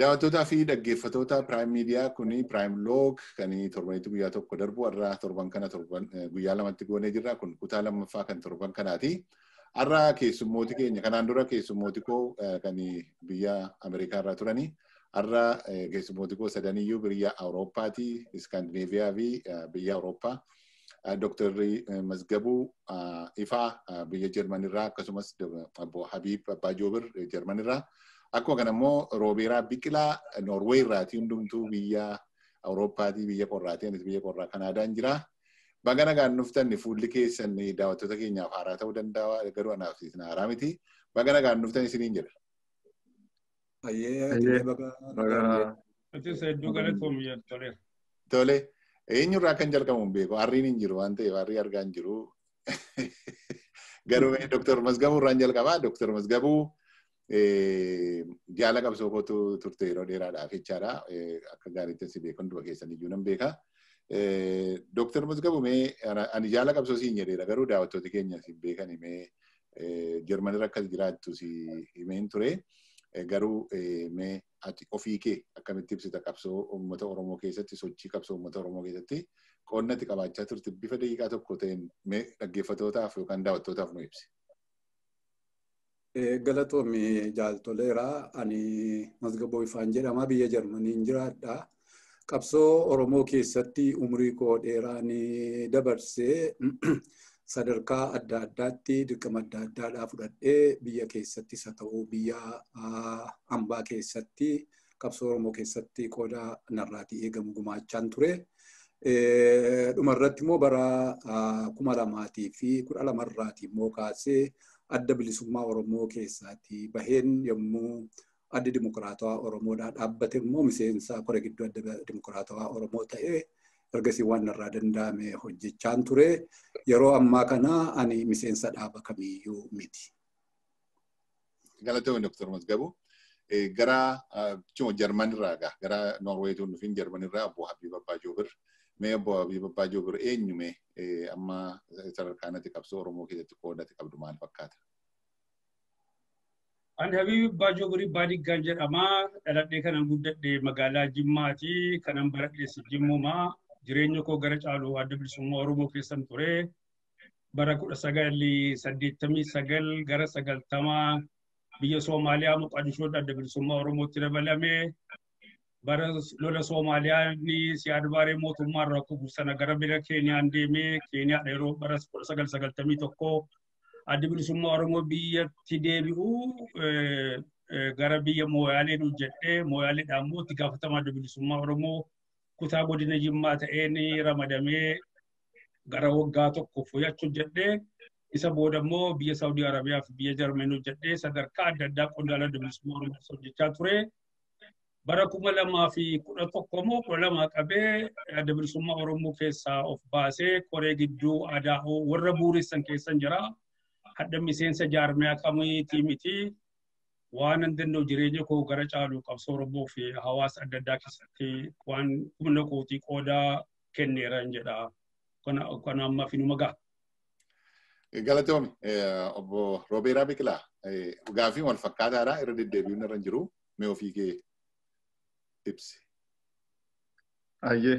Daawwattootaa fi dhaggeeffattoota Prime Media kuni Prime Log kan torbanitti guyyaa tokko darbu har'a torban kana torban guyyaa lamatti goonee jirra kun kutaa lammaffaa kan torban kanaati. Har'a keessummooti keenya kanaan dura keessummooti koo kan biyya Ameerikaa irraa turani. Har'a keessummooti koo sadaniyyuu biyya Awurooppaati, Iskaandineeviyaa fi biyya Awurooppaa. Dr. Mazgabuu Ifaa biyya Jarman irraa akkasumas obbo Habiib Abbaa Joobir Jarman irraa. Akkuma kana immoo Roobeeraa Biqilaa Noorweey irraati hundumtuu biyya Awurooppaatii biyya qorraati anis biyya qorraa Kanaadaan jira. Baga nagaan dhuftan fuulli keessan daawwattoota keenyaaf haaraa ta'uu danda'a garuu anaaf isin haaraa miti. Baga nagaan dhuftan isiniin jedha. Tole. Eenyurraa kan jalqabu hin beeku. Harriin hin jiru waan ta'eef harrii argaa hin jiru. Garuu Dr. Mazgabuu irraan jalqabaa. Dr. Mazgabuu jaala qabsoo kootu turte yeroo dheeraadhaaf jechaadha. Akka gaariitti si beeku hunduma keessan iyyuu nan beeka. Dr. Mazgabuu mee ani jaala qabsoo siin jedheera garuu daawwattooti keenya siin beekan mee Jarmanirra akka jiraattu si himeen ture. Garuu mee ati ofii kee akkamitti ibsita qabsoo uummata Oromoo keessatti sochii qabsoo uummata Oromoo keessatti qoonnatti qabaachaa turte bifa daqiiqaa tokko ta'een mee dhaggeeffattootaaf yookaan daawwattootaaf nu ibsi. Galatoomi jaaltoleera. Ani Mazgaboo Ifaan jedhama. Biyya Jarmaniin jiraadha. Qabsoo Oromoo keessatti umurii koo dheeraan dabarsee sadarkaa adda addaatti dirqama adda addaadhaa fudhadhee biyya keessattis haa ta'u biyya hambaa keessatti qabsoo Oromoo keessatti qooda narraatii eegamu gumaachaan ture. Dhumarratti immoo bara kuma lamaatii fi kudha lamarraatii immoo kaasee adda bilisummaa Oromoo keessaati baheen yommuu addi dimokiraatawaa Oromoodhaa dhaabbate immoo miseensa kore gidduu adda dimokiraatawaa Oromoo ta'ee ergasii waan irraa danda'ame hojjechaan ture. Yeroo ammaa kana ani miseensa dhaaba kamiyyuu miti. Galatoomii Dr. Mazgabuu. Gara Jarman irraa egaa gara Noorweetuun dhufin Jarman irraa obbo Habiib Abbaa Joobir. Mee obbo Habiib Abbaa Joobir eenyume amma sadarkaanatti qabsoo Oromoo keessatti qoodate qabdu maal fakkaata? Ani Habiib Abbaa Joobir Baadiygaan jedhama. Dhaladhee kanan guddadhe magaalaa Jimmaati. Kanan baradhees Jimmumaa. Jireenya koo gara caalu adda bilisummaa Oromoo keessan ture. Bara kudha sagalii saddeettamii sagal gara sagaltamaa biyya Soomaaliyaa Moqadishoodha adda bilisummaa Oromootti dabalame. Bara lola Soomaaliyaa ni siyaad baaree mootummaa irraa kufu sana gara bira Keeniyaan deemee Keeniyaadha yeroo bara kudha sagal sagaltamii tokko adda bilisummaa Oromoo biyyatti deebi'u gara biyya Mooyaalee hojjedhee Mooyaaleedhaan immoo itti gaafatamaa adda bilisummaa Oromoo kutaa godina Jimmaa ta'een ramadamee gara waggaa tokko fudhachuu hojjedhee isa booda immoo biyya Saawudii Arabiyaa fi biyya Jarmanii hojjedhee sadarkaa adda addaa qondaala adda bilisummaa Oromoo hojjechaa ture. Bara kuma lamaa fi kudha tokko immoo kudha lamaa qabee adda bilisummaa Oromoo keessaa of baasee koree gidduu aadaa warra buuressan keessan jira. Hadda miseensa jaarmiyaa kamiitii miti. Waan hin danda'u jireenya koo gara caalu qabsoo Oromoo fi hawaasa adda addaa keessatti waan humna kootii qoodaa kenneera jedha. Kana amma fi numa ga'a. Galatoomi obbo Roobeeraa Biqilaa gaafii wal fakkaataadha irra deddeebi'uun irra jiru mee ofii kee ibsi. Ayyee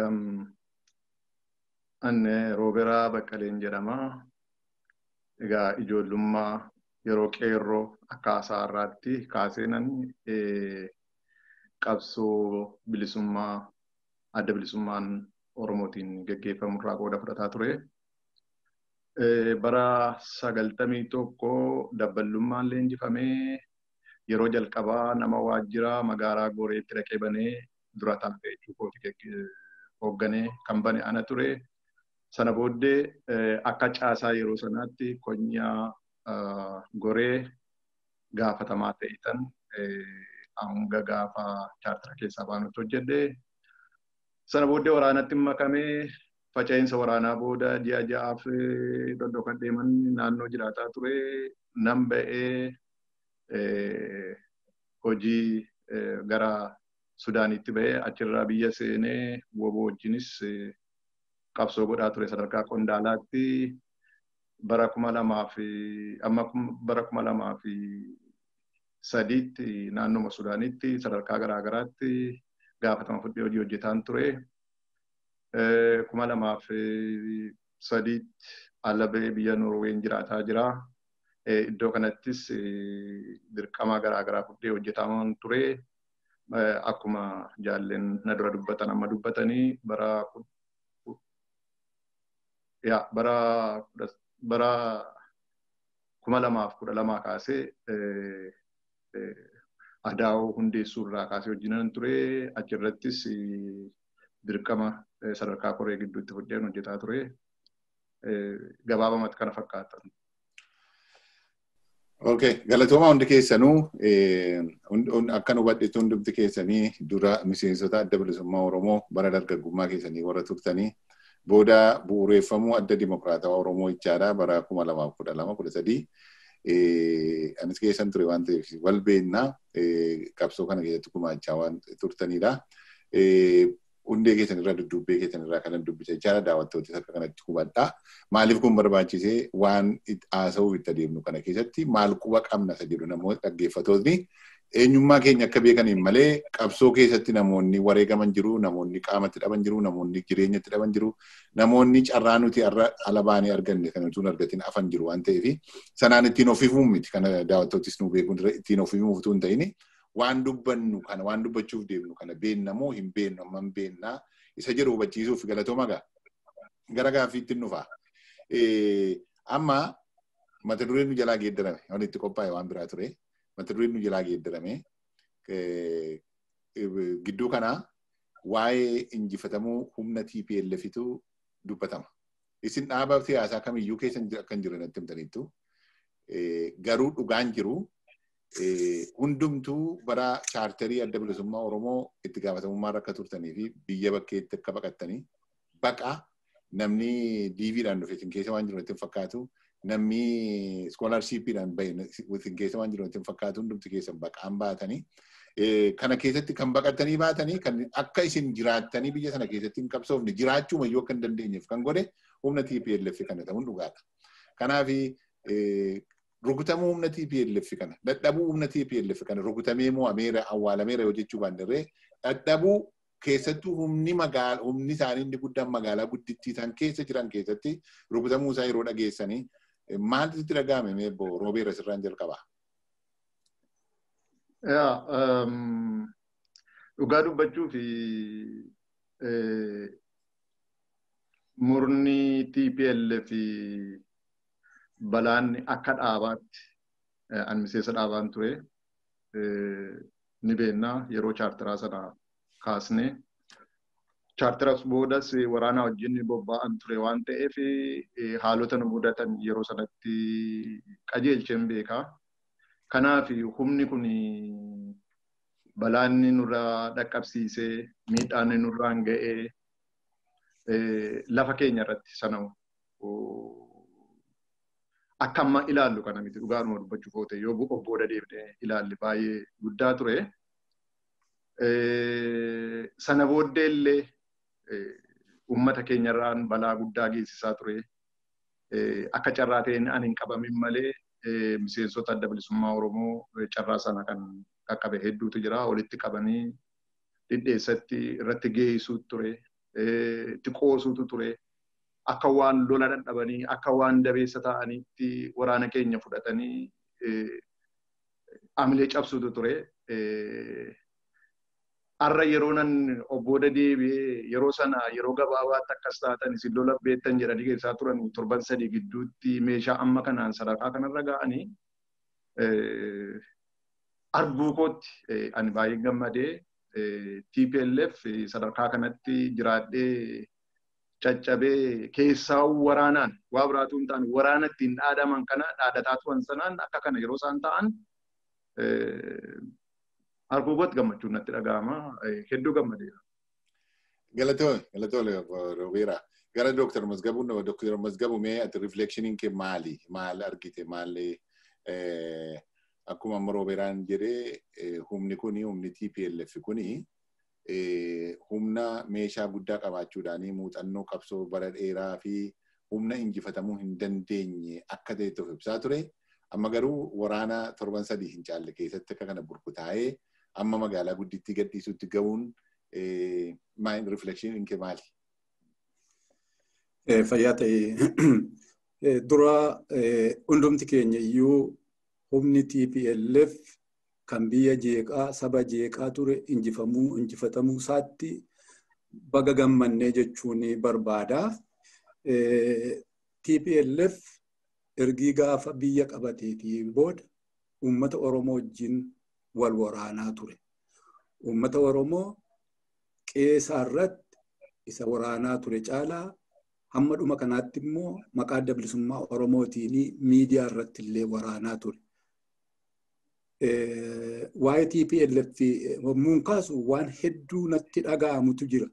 anne Roobeeraa Baqqaleen jedhama. Egaa ijoollummaa yeroo qeerroo akka haasaa irraatti kaaseenan qabsoo bilisummaa adda bilisummaan Oromootiin geggeeffamu irraa qooda fudhataa ture. Bara sagaltamii tokko dabballummaan leenjifamee yeroo jalqabaa nama waajjira magaalaa Gooreetti dhaqee banee dura taa'ee kooti hoogganee kan bane ana ture. Sana booddee akka caasaa yeroo sanaatti konyaa goree gaafatamaa ta'etan hanga gaafa chaartara keessaa baanutti hojjedhe. Sana booddee waraanatti makamee faca'insa waraanaa booda ji'a ja'aaf dhodhokan deeman naannoo jiraataa ture. Nan ba'ee hojii gara Sudaanitti ba'ee achirraa biyya seenee woboo wajjinis qabsoo godhaa ture sadarkaa qondaalaatti bara kuma lamaa fi amma bara kuma lamaa fi sadiitti naannoma Sudaanitti sadarkaa garaagaraatti gaafatama fudhee hojii hojjetaan ture. Kuma lamaaf sadiitti alabee biyya Noorween jiraataa jira. Iddoo kanattis dirqama garaagaraa fudhee hojjetaa ture. Akkuma jaalleen na dura dubbatan amma dubbatanii bara yaa bara bara kuma lamaaf kudha lamaa kaasee adaa'oo hundeessuu irraa kaasee hojiinan ture achirrattis dirqama sadarkaa koree gidduutti fudheen hojjetaa ture gabaabamatti kana fakkaatan. Okay, galatooma hundi keessanuu akka hubadhetu hundumti keessanii dura miseensota adda bilisummaa Oromoo bara dargaggummaa keessanii warra turtanii booda bu'uureeffamuu adda dimokiraatawaa Oromoo ichaadha bara kuma lamaaf kudha lama kudha sadii. Anis keessan ture waan ta'eef wal beennaa qabsoo kana keessatti gumaachaa waan turtanidha. Hundee keessan irraa duddubbee keessan irraa kanan dubbisa jechaadha daawwattootis akka kanatti hubadhaa. Maaliif kun barbaachisee waan haasa'uuf itti adeemnu kana keessatti maal quba qabna isa jedhu namoota dhaggeeffatootni eenyummaa keenya akka beekaniin malee qabsoo keessatti namoonni wareegaman jiru, namoonni qaamatti dhaban jiru, namoonni jireenyatti dhaban jiru, namoonni carraa nuti ala baanee arganne kan utuu argatiin afan jiru waan ta'eef sanaan ittiin ofiifuun miti kana daawwattootis nu beekuun ittiin ofiifuun utuu hin ta'in waan dubbannu kana waan dubbachuuf deemnu kana beenna moo hin beennu amma hin beennaa isa jedhu hubachiisuuf galatooma gaa gara gaaffiitti nufa. Amma mata dureen nu jalaa geeddarame waan itti qophaa'e waan biraa ture mata dureen nu jalaa geeddarame gidduu kanaa waa'ee injifatamuu humna TPLFitu dubbatama. Isin dhaaba siyaasaa kamiyyuu keessa akka hin jirre natti himtaniittu garuu dhugaan jiru hundumtuu bara chaartarii adda bilisummaa Oromoo itti gaafatamummaa akka turtanii fi biyya bakkeetti akka baqattanii baqa namni diiviidhaan dhufe isin keessa waan jiru natti hin fakkaatu namni iskoolaarshiippiidhaan bahe isin keessa waan jiru natti hin fakkaatu hundumti keessan baqaan baatanii kana keessatti kan baqattanii baatanii kan akka isin jiraattanii biyya sana keessatti hin qabsoofne jiraachuu mayyuu akka hin dandeenyeef kan godhe humna TPLF kana ta'uun dhugaadha. Kanaaf rukutamuu humna TPLF kana dadhabuu humna TPLF kana rukutamee moo ameera awwaalameera yoo jechuu baandarree dadhabuu keessattuu humni magaala humni isaanii inni guddaan magaalaa guddittii isaan keessa jiran keessatti rukutamuu isaa yeroo dhageessanii maaltu itti dhaga'ame meebbo roobeera sirraan jalqabaa. Dhugaa dubbachuu fi murni TPLF fi balaan akka dhaabaatti ani miseensa dhaabaan ture ni beennaa yeroo chaartaraa sana kaasne. Chaartaras boodas waraana wajjin bobba'an ture waan ta'eef haalota nu mudatan yeroo sanatti qajeelcheen beekaa. Kanaaf humni kun balaan nurraa dhaqqabsiisee miidhaan nurraan ga'ee lafa keenya irratti sana akka amma ilaallu kana miti dhugaanuma dubbachuuf oote yoo of booda deebine ilaalli baay'ee guddaa ture. Sana booddee illee uummata keenyarraan balaa guddaa geessisaa ture. Akka carraa ta'een ani hin qabamin malee miseensota adda bilisummaa Oromoo carraa sana kan qaqqabe hedduutu jira. Walitti qabanii dhidheessatti irratti geessuutu ture. Itti qoosuutu ture. Akka waan lola dadhabanii akka waan dabeessa ta'anitti waraana keenya fudhatanii amilee cabsuutu ture. Har'a yeroo nan obbooda deebi'ee yeroo sana yeroo gabaabaatti akkas taatan isin lola beektan jedhanii keessaa turan torban sadii gidduutti meeshaa amma kanaan sadarkaa kanarra ga'anii arguu kootti ani baay'ee gammadee TPLF sadarkaa kanatti jiraadhee caccabee keessaa waraanaan waa biraatu hin taane waraana ittiin dhaadaman kana dhaadataa turan sanaan akka kana yeroo isaan ta'an arguu kootti gammachuun natti dhaga'ama hedduu gammadeera. Galatoo galatoo Roobeera. Gara Dooktar Mazgabuu Dooktar Mazgabuu mee ati rifleekshiniin kee maali? Maal argite? Maal akkuma amma Roobeeraan jedhee humni kuni humni TPLF kuni humna meeshaa guddaa qabaachuudhaan muuxannoo qabsoo bara dheeraa fi humna injifatamuu hin dandeenye akka ta'e of ibsaa ture. Amma garuu waraana torban sadii hin caalle keessatti akka kana burkutaa'ee amma magaalaa guddittii gadhiisutti ga'uun maayin riflekshiin kee maali? Fayyaa ta'e dura hundumti keenya iyyuu humni TPLF kan biyya jeeqaa saba jeeqaa ture injifamuu injifatamuu isaatti baga gammannee jechuun barbaada. TPLF ergii gaafa biyya qabateetiin booda uummata Oromoo wajjin wal waraanaa ture. Uummata Oromoo qeesaa irratti isa waraanaa ture caalaa hamma dhuma kanaatti immoo maqaa adda bilisummaa Oromootiin miidiyaa irratti illee waraanaa ture. Waa'ee TPLF yommuun kaasu waan hedduu natti dhaga'amutu jira.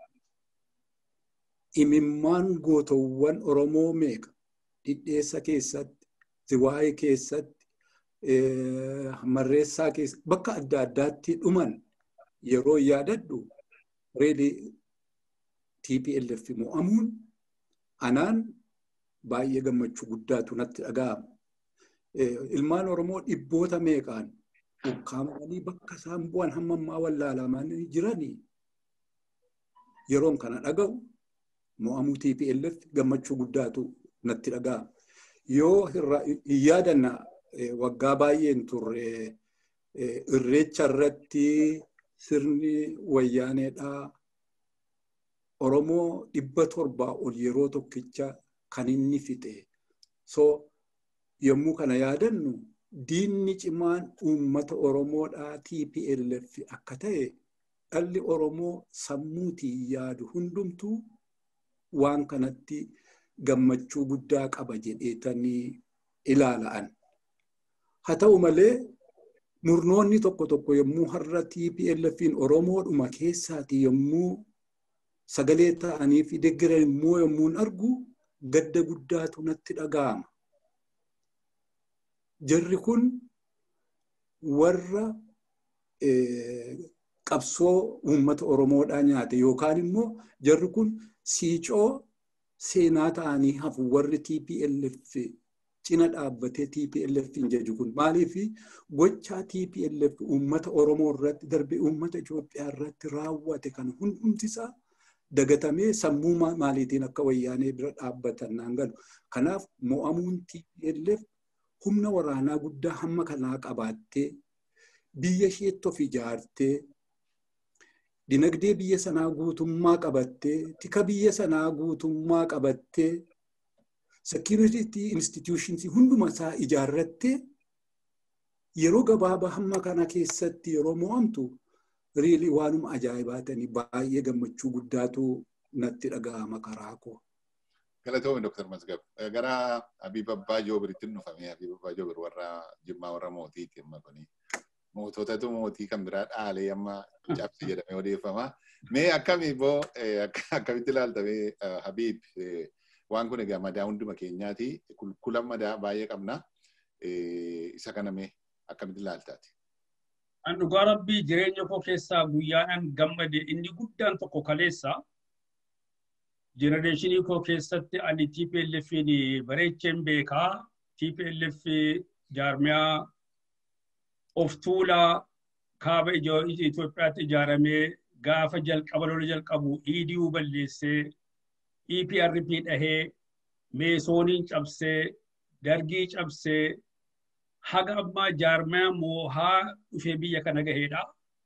Imimmaan gootawwan Oromoo meeqa dhidheessa keessatti, ziwaayee keessatti, marreessaa keessatti bakka adda addaatti dhuman yeroo yaadadhu reeli TPLF mo'amuun anaan baay'ee gammachuu guddaatu natti dhaga'ama. Ilmaan Oromoo dhibboota meeqaan ukkaamanii bakka isaan bu'an hamma ammaa wallaalamanii jiranii yeroon kana dhaga'u mo'amuu TPLF gammachuu guddaatu natti dhaga'ama. Yoo hin yaadanna waggaa baay'een turre irreecha irratti sirni wayyaaneedhaa Oromoo dhibba torbaa ol yeroo tokkicha kan inni fixe. So yommuu kana yaadannu diinni cimaan uummata Oromoodhaa TPLF akka ta'e dhalli Oromoo sammuutiin yaadu hundumtuu waan kanatti gammachuu guddaa qaba jedheetanii ilaala'an. Haa ta'u malee murnoonni tokko tokko yommuu har'a TPLFin Oromoodhuma keessaati yommuu sagalee ta'anii fi deeggaran immoo yommuu argu gadda guddaatu natti dhaga'ama. Jarri kun warra qabsoo uummata Oromoodhaa nyaate yookaan immoo jarri kun siicoo seenaa ta'anii hafu warri TPLF cina dhaabbatee TPLF hin jaju kun maaliif gochaa TPLF uummata Oromoo irratti darbe uummata Itoophiyaa irratti raawwate kan hundumtisaa dagatamee sammuu maaliitiin akka wayyaanee bira dhaabbatan naan galu. Kanaaf mo'amuun TPLF humna waraanaa guddaa hamma kanaa qabaattee biyya isheetti of ijaartee dinagdee biyya sanaa guutummaa qabattee tika biyya sanaa guutummaa qabattee security institutions hunduma isaa ijaarrattee yeroo gabaabaa hamma kana keessatti yeroo mo'amtu riili waanuma ajaa'ibaatanii baay'ee gammachuu guddaatu natti dhaga'ama karaa koo. Galatoomi Dr. Masgab. Gara Habiib Abbaa Joobiritti dhufame Habiib Abbaa Joobir warra Jimmaa warra mootiiti amma kuni. Moototatu mootii kan biraa dhaalee amma cabsi jedhamee odeeffama. Mee akkami boo akkamitti ilaaltamee Habiib waan kun egaa madaa hunduma keenyaati. Kula madaa baay'ee qabna. Isa kana mee akkamitti ilaaltaati? An dhugaa rabbii jireenya koo keessaa guyyaadhaan gammade inni guddaan tokko kaleessa. Jenereeshinii koo keessatti ani TPLFin bareecheen beekaa. TPLF jaarmiyaa of tuulaa kaaba Itoophiyaatti ijaaramee gaafa jalqaba lola jalqabu EDU balleessee EPRP dhahee meesooniin cabsee dargii cabsee haga ammaa jaarmiyaa moohaa dhufee biyya kana gaheedha.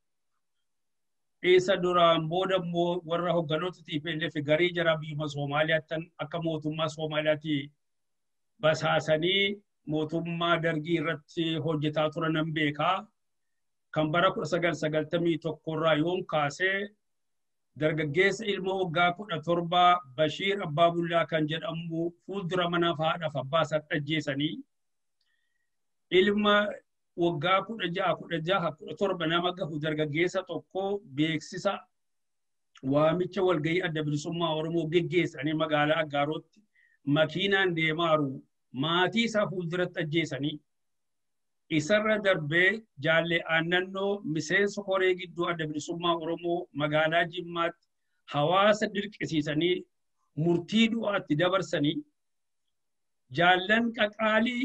Isa duraan booda immoo warra hogganoota TPLF garii jara biyyuma Soomaaliyaatti akka mootummaa Soomaaliyaatti basaasanii mootummaa dargii irratti hojjetaa turan nan beekaa. Kan bara kudha sagal sagaltamii tokkorraa yoon kaasee dargaggeessa ilma waggaa kudha torbaa Bashiir Abbaa Bullaa kan jedhamu fuuldura mana haadhaaf abbaa isaa ajjeesanii ilma waggaa kudha ja'a kudha jaha kudha torba nama gahu dargaggeessa tokko beeksisa waamicha walgahii adda bilisummaa Oromoo geggeessanii magaalaa Aggaarotti makiinaan deemaaru maatii isaa fuulduratti ajjeesanii isarra darbee jaalle aannannoo miseensa horee gidduu adda bilisummaa Oromoo magaalaa Jimmaatti hawaasa dirqisiisanii murtii du'aatti dabarsanii jaallan qaqaalii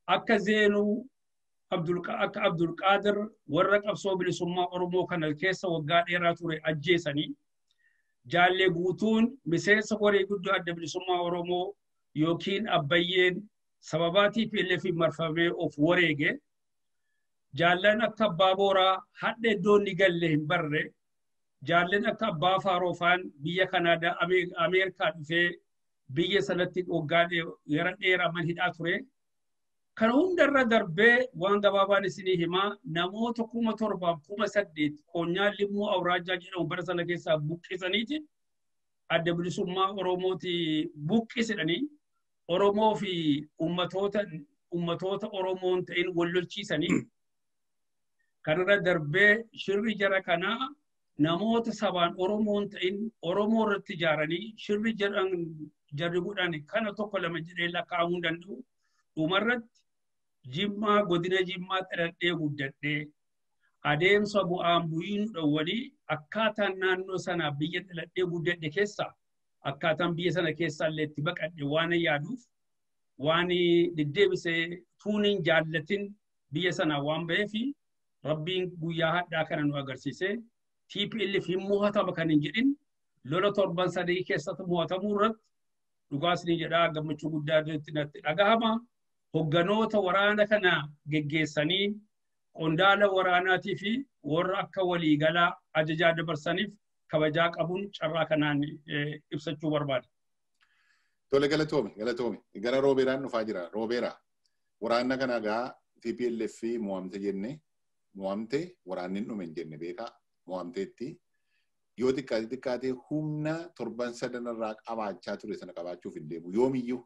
akka zeenuu akka Abdulqaadir warra qabsoo bilisummaa Oromoo kana keessa waggaa dheeraa ture ajjeesanii jaallee guutuun miseensa koree guddoo adda bilisummaa Oromoo yookiin abbayyeen sababaa TPLF marfamee of wareege jaallan akka abbaa booraa hadha iddoon ni galle hin barre jaallan akka abbaa faaroofaan biyya kanaadaa ameerikaa dhufee biyya sanatti waggaa gara dheeraa man hidhaa ture. Kana hundarra darbee waan gabaabaan isinii himaa namoota kuma torbaaf kuma saddeet koonyaa limmuu awraajaa jedhamu bara sana keessaa buqqisaniiti adda bilisummaa Oromooti buqqisidhanii Oromoo fi ummatoota ummatoota Oromoon ta'in wallolchiisanii kanarra darbee shirri jara kanaa namoota sabaan Oromoon ta'in Oromoo irratti ijaaranii shirri jedhan jarri godhan kana tokko lama jedhee lakkaa'amuu danda'u dhumarratti jimmaa godina jimmaa xaladhee guddadhee adeemsa bu'aan bu'iin dhowwanii akkaataan naannoo sanaa biyya xaladhee guddadhe keessaa akkaataan biyya sana keessaa illee itti baqadhe waan yaaduuf waan deddeebisee tuuniin jaallatin biyya sanaa waan ba'eefi rabbiin guyyaa hadhaa kana nu agarsiisee TPLF hin mo'atama kan hin jedhin lola torban sadii keessatti mo'atamuu irratti dhugaas ni jedhaa gammachuu guddaa natti dhagahama. Hogganoota waraana kana geggeessanii qondaala waraanaatii fi warra akka waliigalaa ajajaa dabarsaniif kabajaa qabuun carraa kanaan ibsachuu barbaada. Tole galatoome galatoome gara roobeeraan dhufaa jira roobeeraa waraana kana gaa TPLF mo'amte jenne mo'amte waraanni hin dhume hin jenne beekaa mo'amteetti yoo xiqqaate xiqqaate humna torban sadan irraa qabaachaa ture sana qabaachuuf hin deemu yoomiyyuu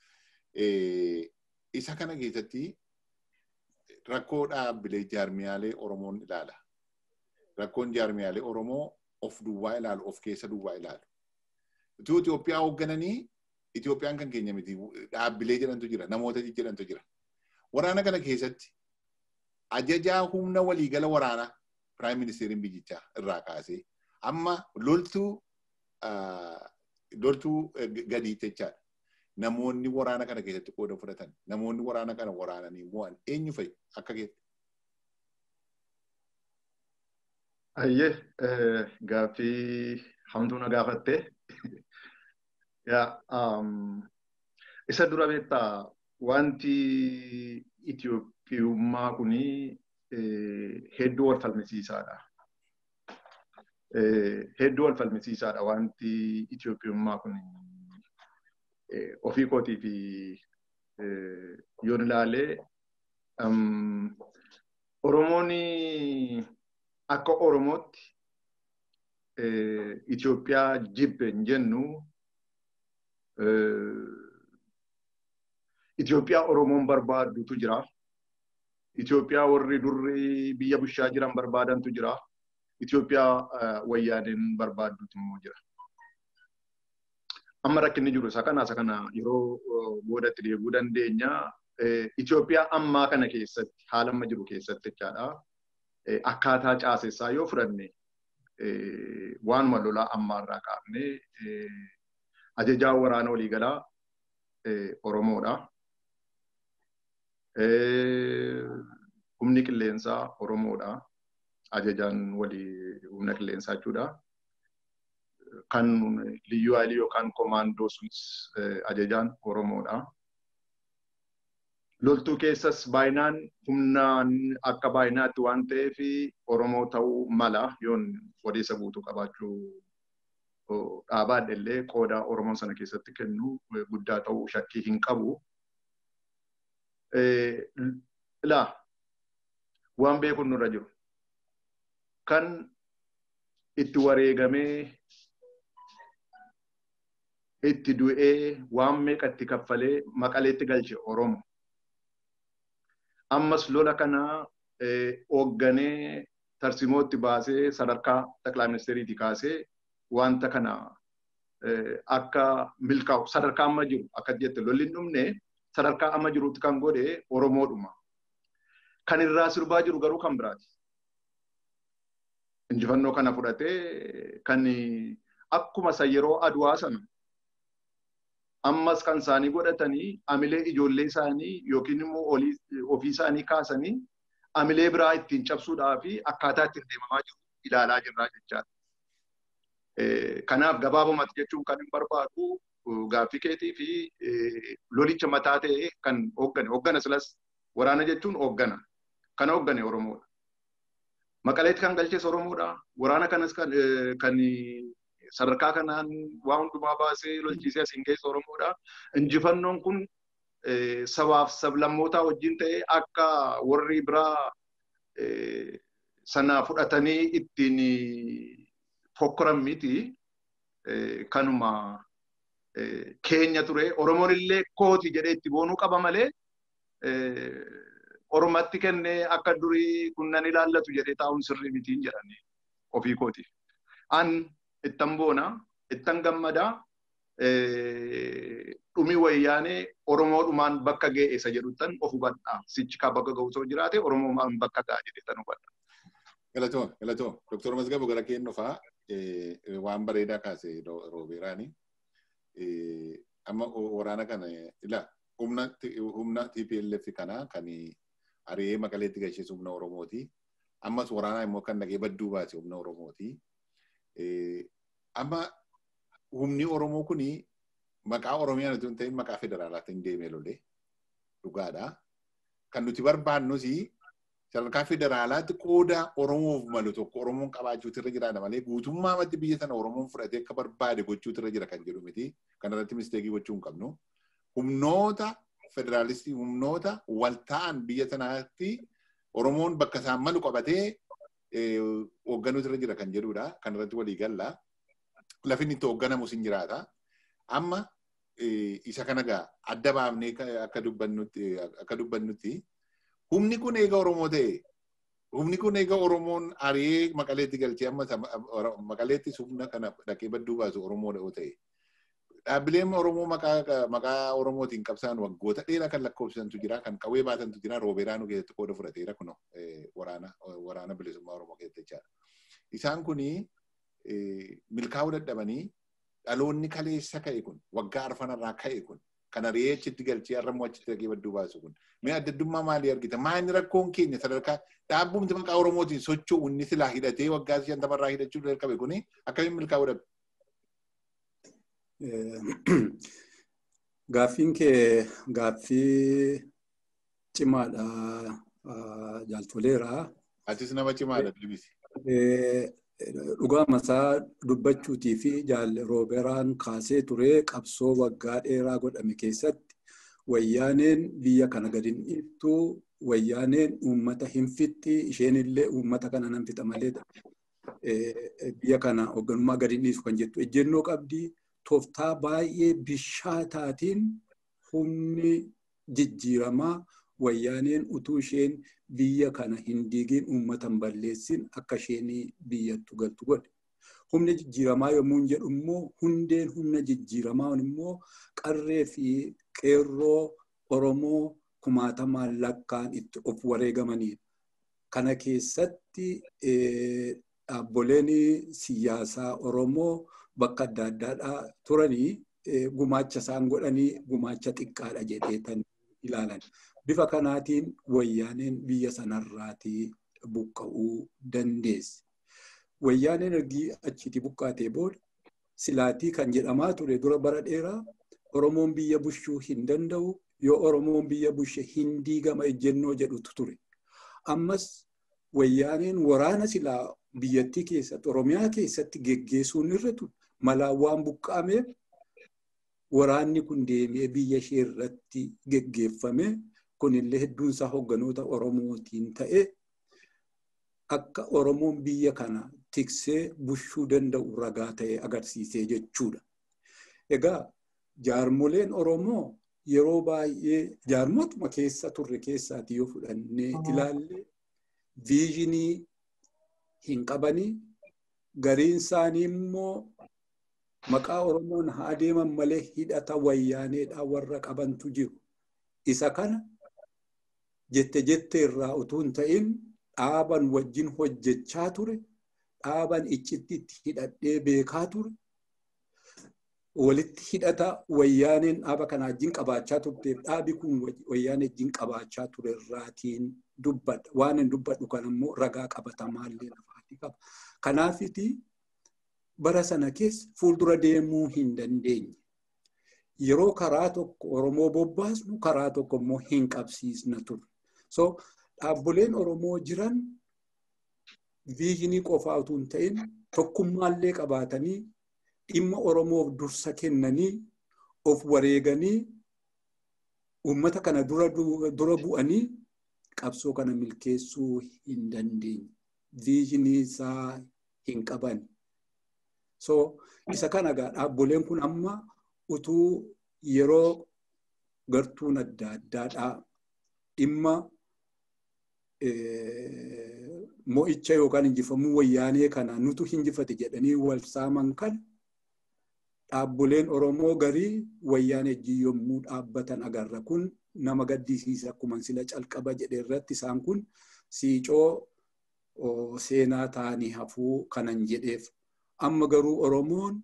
isa kana keessatti rakkoo dhaabbilee jaarmiyaalee Oromoon ilaala. Rakkoon jaarmiyaalee Oromoo of duwwaa ilaalu of keessa duwwaa ilaalu. Utuu Itoophiyaa hooggananii Itoophiyaan kan keenya miti dhaabbilee jedhantu jira namoota jedhantu jira. Waraana kana keessatti ajajaa humna waliigala waraanaa piraayim ministeeriin biyyichaa irraa kaasee amma loltuu loltuu gadii jechaadha. Namoonni waraana kana keessatti qooda fudhatan namoonni waraana kana waraananii mo'an eenyu fa'i akka keetti. Ayyee gaaffii hamtuu na gaafatte. Isa dura beektaa wanti Itoophiyummaa kuni hedduu wal falmisiisaadha. Hedduu wal falmisiisaadha wanti Itoophiyummaa kun ofii kootii fi yoon ilaalee Oromoon akka Oromootti Itoophiyaa jibbe hin jennu Itoophiyaa Oromoon barbaaddutu jira. Itoophiyaa warri durri biyya bushaa jiran barbaadantu jira. Itoophiyaa wayyaaneen barbaaddutu immoo jira. Amma rakkinni jiru isa kana isa kana yeroo boodatti deebi'uu dandeenya. Itoophiyaa ammaa kana keessatti haala amma jiru keessatti jechaadha. Akkaataa caasessaa yoo fudhanne waanuma lolaa ammaarraa kaafne ajajaa waraana waliigalaa Oromoodha. Humni qilleensaa Oromoodha. Ajajaan walii humna qilleensaa jechuudha. Kan liyyuu haalii yookaan komaandoo sunis ajajaan Oromoodha. Loltuu keessas baay'inaan humnaan akka baay'inaatti waan ta'eef Oromoo ta'uu mala yoon odeessa guutuu qabaachuu dhaabaadha illee qooda Oromoon sana keessatti kennu guddaa ta'uu shakkii hin qabu. Ilaa waan beekuun nurra jiru. Kan itti wareegamee itti du'ee waan meeqa itti kaffalee maqaleetti galche Oromo. Ammas lola kana hoogganee tarsimootti baasee sadarkaa xaqilaa ministeeriitii kaasee wanta kana akka milkaa'u sadarkaa amma jiru akka jette lolli hin dhumne sadarkaa amma jirutti kan godhe Oromoodhuma. Kan irraa sirbaa jiru garuu kan biraati. Injifannoo kana fudhatee kan akkuma isa yeroo aduwaa sana ammas kan isaanii godhatanii amilee ijoollee isaanii yookiin immoo ofii isaanii kaasanii amilee biraa ittiin cabsuudhaa fi akkaataa ittiin deemamaa jiru ilaalaa jirraa jechaadha. Kanaaf gabaabumatti jechuun kan hin barbaadu gaaffii keetii fi lolicha mataa ta'e kan hooggane hooggana silas waraana jechuun hooggana kan hooggane Oromoodha. Maqaleetti kan galches Oromoodha. Waraana kanas kan sadarkaa kanaan waa hundumaa baasee lolchiisee asiin keessa Oromoodha. Injifannoon kun sabaaf sablammootaa wajjin ta'ee akka warri biraa sana fudhatanii ittiin fokkoran miti kanuma keenya ture. Oromoon illee kooti jedhee itti boonuu qaba malee Oromatti kennee akka durii kun nan ilaallatu jedhee taa'uun sirrii mitiin jedhanii ofii kootiif. An ittan boona, ittan gammada, dhumi wayyaanee Oromoodhumaan bakka ga'e isa jedhuttan of hubadhaa. Sichi kaa bakka ga'u osoo jiraate Oromoomaan bakka ga'a jedhee tan hubadha. Galatoo, galatoo. Doktor Mazgabu gara keenya fa'aa waan bareedaa kaase roobeeraani. Amma waraana kana ila humna humna TPLF kana kan ari'ee maqaleetti galcheessu humna Oromooti. Ammas waraanaa immoo kan dhagee badduu baase humna Oromooti. Amma humni Oromoo kuni maqaa Oromiyaan osoo hin ta'in maqaa federaalaatiin deemee lolee dhugaadha. Kan nuti barbaannus sadarkaa federaalaatti qooda Oromoof malu tokko Oromoon qabaachuutu irra jiraadha malee guutummaa matti biyya sana Oromoon fudhatee akka barbaade gochuutu irra jira kan jedhu miti. Kanarratti misteekii gochuu hin qabnu. Humnoota federaalistii humnoota wal ta'an biyya sanaatti Oromoon bakka isaan malu qabatee hoogganuutu irra jira kan jedhudha. Kanarratti walii galla. Lafin itti hoogganamus hin jiraata. Amma isa kana gaa adda baafnee akka dubbannutti akka dubbannutti humni kun eega Oromoo ta'e humni kun eega Oromoon ari'ee maqaleetti galchee amma maqaleetti humna kana dhaqee badduu baasu Oromoo ta'e. Dhaabbileen Oromoo maqaa Oromootiin qabsaan waggoota dheeraa kan lakkoofsisantu jira, kan qawwee baatantu jira, roobeeraanuu keessatti qooda fudhateera kuno waraana waraana bilisummaa Oromoo keessatti jechaadha. Isaan kuni milkaa'uu dadhabanii dhaloonni kaleessa ka'e kun waggaa arfanarraa ka'e kun kan ari'ee achitti galchee har'ammoo achitti dhaqee badduu baasu kun mee addaddummaa maalii argita? Maanni rakkoon keenya sadarkaa dhaabbumti maqaa Oromootiin socho'u inni silaa hidhatee waggaa shantamarraa hidhachuu jalqabe kuni akkamiin milkaa'uu dhabe? Gaaffiin kee gaaffii cimaadha jaaltoleera. Atis nama cimaadha bilbisi. Dhugaa masaa dubbachuutii fi jaalle rooberaan kaasee ture qabsoo waggaa dheeraa godhame keessatti wayyaaneen biyya kana gadi hin dhiiftu wayyaaneen uummata hin fixxi isheen illee uummata kana nan fixa malee biyya kana hoogganummaa gadi hin dhiisu kan jettu ejjennoo qabdii tooftaa baay'ee bishaataatiin humni jijjiiramaa wayyaaneen utuu isheen biyya kana hin diigin uummatan balleessin akka isheen biyyattu galtu godhe. Humni jijjiiramaa yommuu jedhu immoo hundeen humna jijjiiramaa immoo qarree fi qeerroo Oromoo kumaatamaan lakkaan itti of wareegamanidha. Kana keessatti dhaabboleen siyaasaa Oromoo bakka adda addaadhaa turanii gumaacha isaan godhanii gumaacha xiqqaadha jedheetan ilaalan. Bifa kanaatiin wayyaaneen biyya sanarraatii buqqa'uu dandeesse. Wayyaaneen ergi achiitii buqqaatee booda silaatii kan jedhamaa ture dura bara dheeraa Oromoon biyya bushuu hin danda'u yoo Oromoon biyya bushe hin diigama ejjennoo jedhutu ture. Ammas wayyaaneen waraana silaa biyyattii keessatti Oromiyaa keessatti geggeessuun irra ture. Malaan waan buqqa'ameef waraanni kun deemee biyya ishee irratti geggeeffame kunillee hedduun isaa hogganoota Oromootiin ta'e akka Oromoon biyya kana tiksee bushuu danda'u ragaa ta'e agarsiisee jechuudha. Egaa jaarmoleen Oromoo yeroo baay'ee jaarmotuma keessa turre keessaati yoo fudhannee ilaalle viizhinii hin qabanii gariin isaanii immoo maqaa Oromoon haa deeman malee hidhata wayyaaneedhaa warra qabantu jiru. Isa kana jette jette irraa utuu hin ta'in dhaaban wajjin hojjechaa ture, dhaaban iccitti itti hidhadhee beekaa ture. walitti hidhata wayyaaneen dhaaba kana wajjin qabaachaa turteef dhaabi kun wayyaanee wajjin qabaachaa turerraatiin dubbadha. Waan hin dubbadhu kan immoo ragaa qabatamaallee lafaati qaba. Kanaafiti bara sana keessa fuuldura deemuu hin dandeenye. Yeroo karaa tokko Oromoo bobbaasnu karaa tokko immoo hin qabsiisna ture. So dhaabboleen Oromoo jiran viizinii qofaa utuu hin ta'in tokkummaallee qabaatanii dhimma Oromoof dursa kennanii of wareeganii uummata kana dura bu'anii qabsoo kana milkeessuu hin dandeenye. Viizinii isaa hin qaban. So isa kana egaa dhaabboleen kun amma utuu yeroo gartuun adda addaadhaa dhimma mo'icha yookaan injifamuu wayyaanee kana nutu hinjifate jedhanii wal saaman kana dhaabboleen Oromoo garii wayyaanee wajjin yommuu dhaabbatan agarra kun nama gaddisiisa akkuma sila calqaba jedhe irratti isaan kun siicoo seenaa ta'anii hafuu kanan jedheef amma garuu Oromoon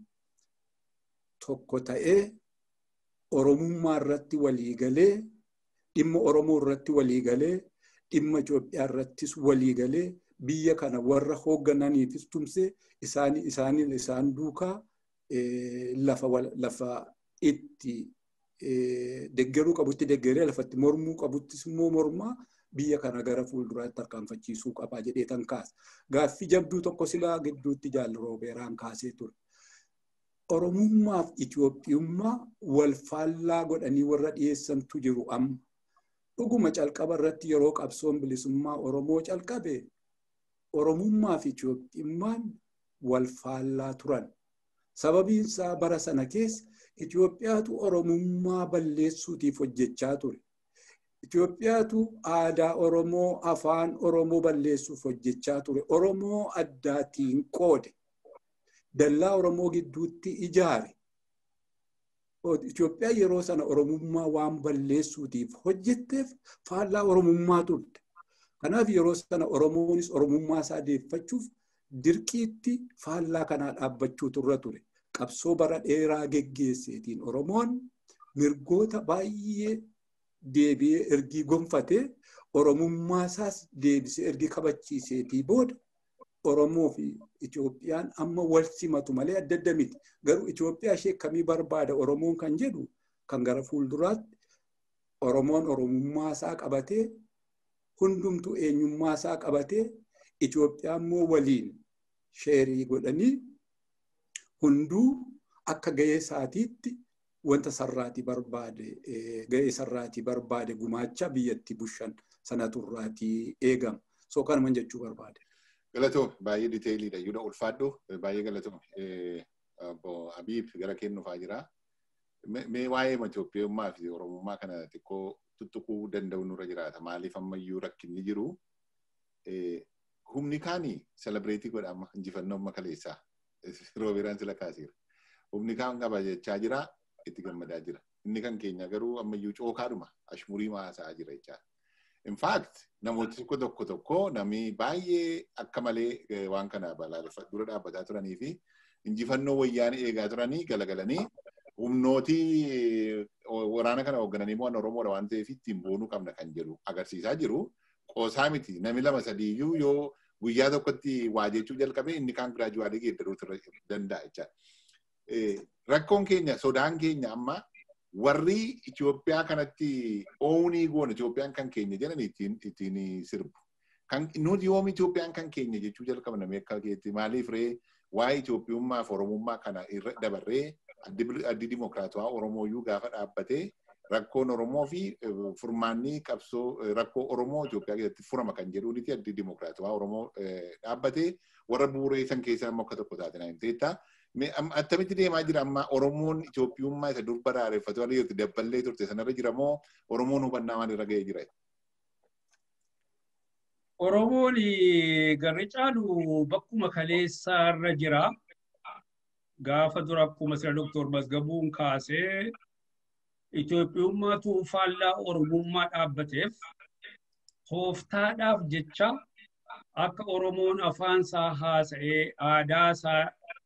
tokko ta'ee Oromummaa irratti walii galee dhimma Oromoo irratti walii galee dhimma Itoophiyaa irrattis walii galee biyya kana warra hooggananiifis tumse isaaniin isaan duukaa lafa lafa itti deggeruu qabutti deggeree lafatti mormuu qabuttis immoo mormaa biyya kana gara fuulduraatti tarkaanfachiisuu qabaa jedhee tan kaasa. Gaaffii jabduu tokko silaa gidduutti jaalli roobeeraan kaasee ture. Oromummaaf Itoophiyummaa wal faallaa godhanii warra dhiyeessantu jiru amma. Dhuguma calqaba irratti yeroo qabsoon bilisummaa Oromoo calqabe Oromummaa fi Itoophiyummaan wal faallaa turan. Sababiin isaa bara sana keessa Itoophiyaatu Oromummaa balleessuutiif hojjechaa ture. Itoophiyaatu aadaa Oromoo, afaan Oromoo balleessuuf hojjechaa ture. Oromoo addaatiin qoode. Dallaa Oromoo gidduutti ijaare. Itoophiyaan yeroo sana Oromummaa waan balleessuutiif hojjetteef faallaa Oromummaa turte. Kanaaf yeroo sana Oromoonis Oromummaa isaa deeffachuuf dirqiitti faallaa kanaa dhaabbachuu turra ture. Qabsoo bara dheeraa geggeesseetiin Oromoon mirgoota baay'ee deebi'ee ergii gonfatee Oromummaa isaas deebisee ergi kabachiiseetii booda Oromoo fi Itoophiyaan amma wal simatu malee adda adda miti. Garuu Itoophiyaa ishee kamii barbaada Oromoon kan jedhu kan gara fuulduraatti Oromoon Oromummaa isaa qabatee hundumtuu eenyummaa isaa qabatee Itoophiyaa immoo waliin sheerii godhanii hunduu akka gahee isaatiitti wanta sarraatii barbaade gahee sarraatii barbaade gumaacha biyyatti bushan sana turraatii eegama. So kanuman jechuu barbaade. Galatoo baay'ee diteeliidha. Yuudha ulfaadhu baay'ee galatoo. Abiib gara kennuufaa jira. Mee waa'ee Itoophiyummaa fi Oromummaa kana xiqqoo tuttuquu danda'u nurra jiraata. Maaliif ammayyuu rakkinni jiru. Humni kaanii selebireetii godhama injifannoo amma kaleessaa. Roobeeraan sila kaasiira. Humni kaan qaba jechaa jira itti gammadaa jira. Inni kan keenya garuu ammayyuu cookaadhuma ashmurii haasaa jira jechaadha. In fact namooti tokko tokko tokko namni baay'ee akka malee waan kana dura dhaabbataa turanii fi injifannoo wayyaanii eegaa turanii galagalanii humnooti waraana kana hooggananii waan Oromoodha waan ta'eef ittiin boonuu qabna kan jedhu agarsiisaa jiru. Qoosaa miti namni lama sadiiyyuu yoo guyyaa tokkotti waa jechuu jalqabe inni kaan giraajuwaalee geeddaruu danda'a jechaadha. Rakkoon keenya sodaan keenya amma warri Itoophiyaa kanatti oonii goona Itoophiyaan kan keenya jedhan ittiin sirbu. Kan nuti yoom Itoophiyaan kan keenya jechuu jalqabna akka keetti maaliif ree waa'ee Itoophiyummaa fi Oromummaa kana irra dabarree addi dimokiraatawaa Oromooyyuu gaafa dhaabbatee rakkoon Oromoo fi furmaanni qabsoo rakkoo Oromoo Itoophiyaa keessatti furama kan jedhuuniti addi dimokiraatawaa Oromoo dhaabbatee warra bu'uureessan keessaa immoo akka tokko taate naan teetta. Attamitti deemaa jira amma Oromoon Itoophiyummaa isa dur baraareeffatu waan jirti dabballee turte sanarra jira moo Oromoon hubannaa waan irra ga'ee jira? Oromoon garri caalu bakkuma kaleessaarra jira. Gaafa dura akkuma sira Dooktor Mazgabuun kaasee Itoophiyummaatu faallaa Oromummaa dhaabbateef tooftaadhaaf jecha akka Oromoon afaan isaa haasa'ee aadaa isaa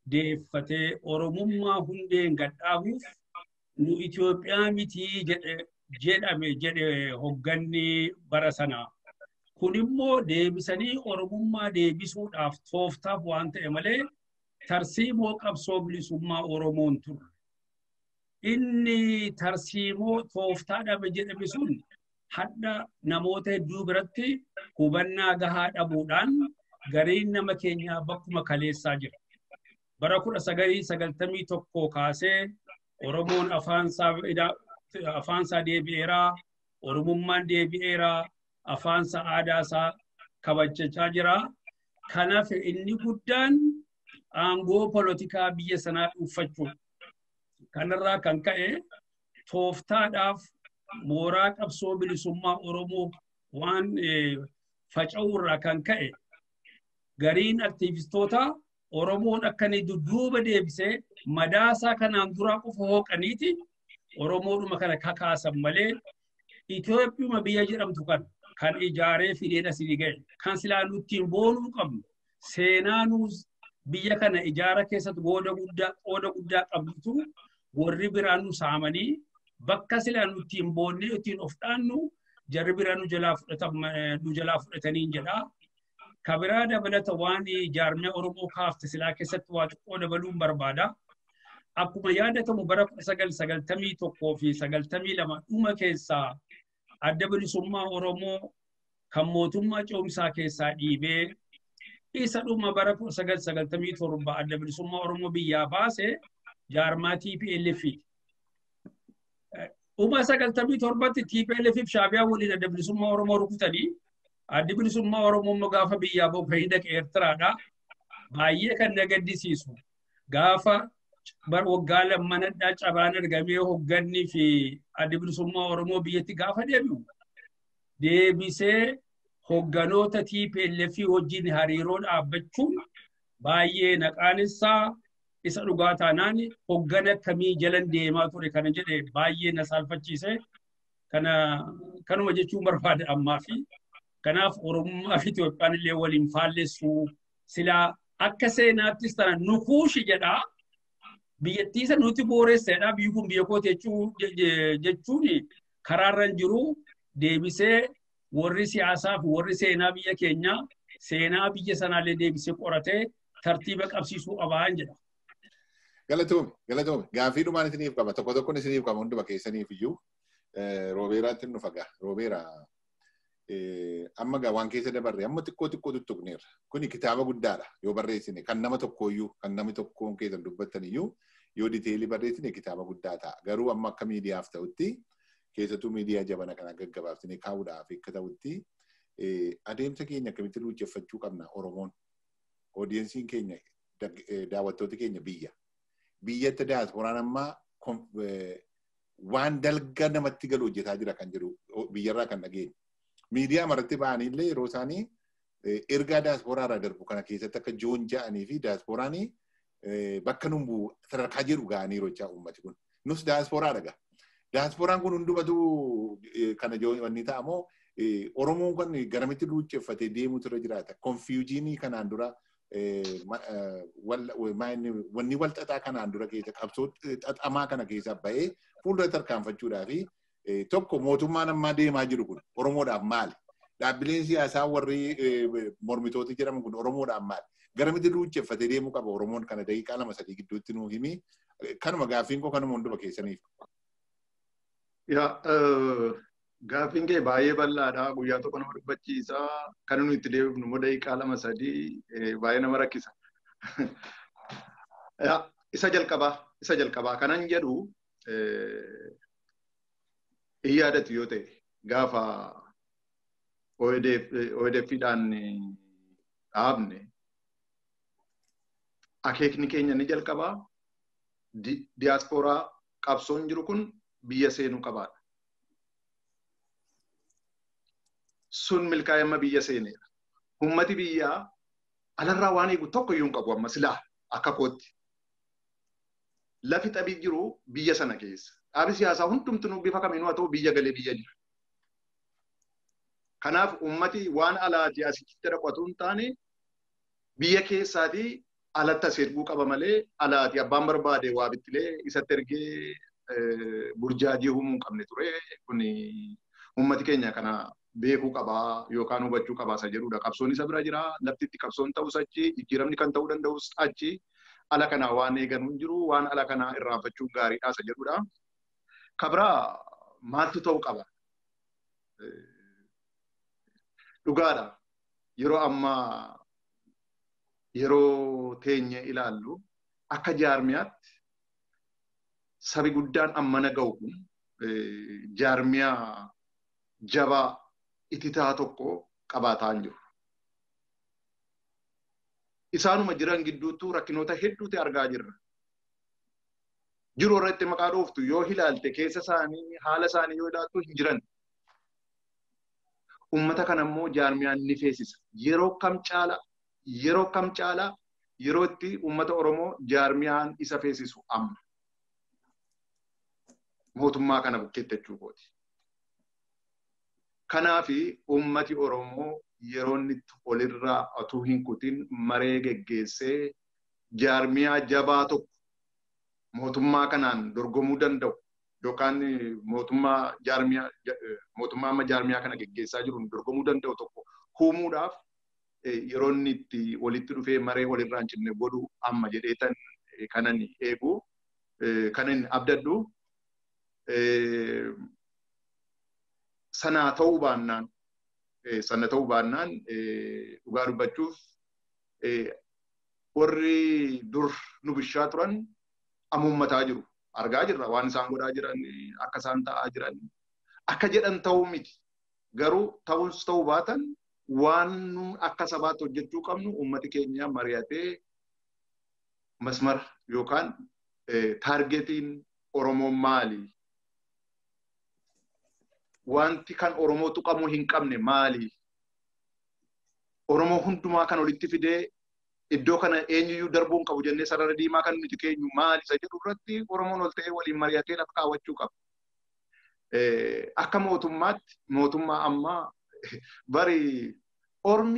deeffatee Oromummaa hundeen gadhaabuuf nu Itoophiyaa mitii jedhame jedhe hogganni bara sanaa. Kun immoo deebisanii Oromummaa deebisuudhaaf tooftaaf waan ta'e malee tarsiimoo qabsoo bilisummaa Oromoon turre. Inni tarsiimoo tooftaa dhabe jedhame sun hadda namoota hedduu biratti hubannaa gahaa dhabuudhaan gariin nama keenyaa bakkuma kaleessaa jira. Bara kudha sagalii sagaltamii tokko kaasee Oromoon afaansaa deebi'eeraa, Oromummaan deebi'eeraa, afaansa aadaasaa kabajachaa jira. Kanaaf inni guddaan aangoo polotikaa biyya sanaa dhuunfachuu. Kanarraa kan ka'e tooftaadhaaf mooraa qabsoo bilisummaa Oromoo waan faca'uurraa kan ka'e gariin aktiivistoota Oromoon akka inni dudduuba deebisee madaasaa kanaan duraa qofa hooqaniiti Oromoodhuma kana kakaasan malee Itoophiyuma biyya jedhamtu kan kan ijaaree fideen asii ga'e kan silaa nuttiin boonuu qabnu seenaa nuus biyya kana ijaara keessatti qooda guddaa qooda guddaa qabdutu warri biraa nu saamanii bakka silaa nuttiin boonnee ittiin of dhaannu jarri biraa nu jalaa nu jalaa fudhatanii jedhaa. Kabiraa dabalata waan jaarmee Oromoo kaafte silaa keessatti waa xiqqoo dabaluun barbaada. Akkuma yaadatamu bara kudha sagal sagaltamii tokkoo fi sagaltamii lama dhuma keessaa adda bilisummaa Oromoo kan mootummaa ce'umsaa keessaa dhiibee isa dhuma bara kudha sagal sagaltamii torba adda bilisummaa Oromoo biyyaa baase jaarmaa TPLF. Dhuma sagaltamii torbatti TPLF fi Shaabiyaa waliin adda bilisummaa Oromoo rukutanii addi bilisummaa Oromoo gaafa biyyaa bahu kan hidhaqe Eertiraadha. Baay'ee kan na gaddisiisu. Gaafa waggaa lammanadhaa cabaan argamee hoggannii fi addi bilisummaa Oromoo biyyatti gaafa deebi'u. Deebisee hogganoota TPLF wajjin hariiroo dhaabbachuun baay'ee naqaanessaa isa dhugaa taanaan hoggana akkamii jalan deemaa ture kana jedhe baay'ee na saalfachiise. Kana kanuma jechuun barbaada ammaa fi kanaaf Oromummaa fi Itoophiyaan illee waliin faallessu silaa akka seenaattis tana nukuushi jedhaa biyyattii isa nuti booressedha biyyi kun biyya kooti jechuun karaarra jiru deebisee warri siyaasaa fi warri seenaa biyya keenyaa seenaa biyya sanaallee deebisee qoratee tartiiba qabsiisuu qabaan jedha. Galatoome, galatoome. Gaaffii dhumaan isiniif qaba. Tokko tokkoon isiniif qaba hunduma keessaniif iyyuu. Roobeeraatti nu fagaa. Roobeera amma gaa waan keessa dabarre amma xiqqoo xiqqoo tuttuqneerra. Kuni kitaaba guddaadha yoo barreessine kan nama tokkooyyuu kan namni tokkoon keessan dubbattan iyyuu yoo diteelii barreessine kitaaba guddaa ta'a. Garuu amma akka miidiyaaf ta'utti keessattuu miidiyaa jabana kana gaggabaabsine kaa'uudhaaf akka ta'utti adeemsa keenya akkamitti luucceffachuu qabna Oromoon. Oodiyensiin keenya daawwattooti keenya biyya. Biyyatti daaspooraan ammaa waan dalga namatti galu hojjetaa jira kan jedhu biyyarraa kan dhageenye. Miidiyaa maratti ba'anii illee yeroo isaanii ergaa daaspooraarraa darbu kana keessatti akka joon ja'anii fi daasporaan bakka numbu sadarkaa jedhu ga'anii rochaa uummati kun. Nus daasporaadha gaa. Daasporaan kun hundumatu kana wanni ta'a moo Oromoon kun garamitti luucceffatee deemuutu irra jiraata. Konfiyuujiinii kanaan dura wanni wal xaxaa kanaan dura keessa qabsoo xaxamaa kana keessa ba'ee fuuldura tarkaanfachuudhaa fi tokko mootummaan ammaa deemaa jiru kun Oromoodhaaf maali? Dhaabbileen siyaasaa warri mormitoota jedhaman kun Oromoodhaaf maali? Garamitti luucceffatee deemuu qaba Oromoon kana daqiiqaa lama sadii gidduutti nuu himi. Kanuma gaaffiin koo kanuma hunduma keessaniif. Yaa gaaffiin kee baay'ee bal'aadha. Guyyaa tokko nama dubbachiisa. Kan nuyi itti deebifnu immoo daqiiqaa lama sadii baay'ee nama rakkisa. Isa jalqabaa isa jalqabaa kanan jedhu hin yaadatu yoo ta'e gaafa OEDFidhaan dhaabne akeekni keenya ni jalqabaa diyaaspooraa qabsoon jiru kun biyya seenuu qabaadha. Sun milkaa'ee amma biyya seeneera. Uummati biyyaa alarraa waan eegu tokko iyyuu hin qabu amma silaa akka kootti. Lafi xabii jiru biyya sana keessa. Dhaabi siyaasaa hundumtuu bifa kamiinuu haa ta'u biyya galee biyya jira. Kanaaf uummati waan alaati asitti dhaqatu hin taane biyya keessaatii alatti as erguu qaba malee alaati abbaan barbaade waa bittilee isatti ergee burjaajii uumuu hin qabne ture kun uummati keenya kana beekuu qabaa yookaan hubachuu qabaa isa jedhudha. Qabsoon isa bira jira laftitti qabsoon ta'us achi jijjiiramni kan ta'uu danda'us achi ala kanaa waan eeganuu hin jiru waan ala kanaa irraanfachuun gaariidha isa jedhudha. Kabraa maaltu ta'uu qaba? Dhugaadha. Yeroo ammaa yeroo teenye ilaallu akka jaarmiyaatti sabi guddaan ammana ga'u kun jaarmiyaa jabaa ititaa tokko qabaataa hin jiru. Isaanuma jiran gidduutti rakkinoota hedduutu argaa jirra. Jiru irratti maqaa dhooftu yoo ilaalte keessa isaanii haala isaanii yoo ilaaltu hin jiran. Uummata kana immoo jaarmiyaan ni feesisa. Yeroo kam caalaa yeroo kam caalaa yeroo itti uummata Oromoo jaarmiyaan isa feesisu amma. Mootummaa kana bukkeetti jechuukooti. Kanaafi uummati Oromoo yeroo inni olirraa otuu hin kutin maree geggeessee jaarmiyaa jabaa tokko mootummaa kanaan dorgomuu danda'u yookaan mootummaa jaarmiyaa mootummaa amma jaarmiyaa kana geggeessaa jiruun dorgomuu danda'u tokko uumuudhaaf yeroo inni itti walitti dhufee maree walirraa hin cinne godhu amma jedheetan kanan eegu kanan abdadhu sanaa ta'uu baannaan sana ta'uu baannaan dhugaa dubbachuuf warri dur nu bishaa turan amuummataa jiru. Argaa jirra waan isaan godhaa jiran akka isaan ta'aa jiran akka jedhan ta'uu miti. Garuu ta'us ta'uu baatan waan nu akka sabaatti hojjechuu qabnu uummati keenya mari'atee masmara yookaan taargetiin Oromoo maali? wanti kan Oromoo tuqamuu hin qabne maali? Oromoo hundumaa kan walitti fidee iddoo kana eenyuyyuu darbuu hin qabu jennee sarara diimaa kan nuti keenyu maali isa jedhu irratti Oromoon ol ta'ee waliin mari'atee lafa kaawwachuu qaba. Akka mootummaatti mootummaa ammaa bari Ormi